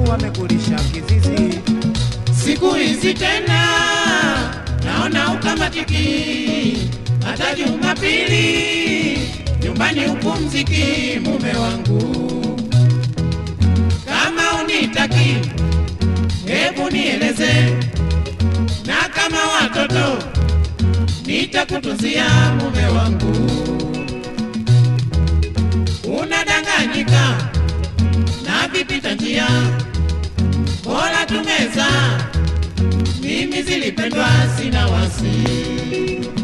wamekulisha kizizi. Siku hizi tena naona ukamatiki, hata Jumapili nyumbani upumziki. Mume wangu, kama unitaki, hebu nieleze, na kama watoto nitakutunzia. Mume wangu, unadanganyika na vipita njia bora tumeza, mimi zilipendwa, sina wasi.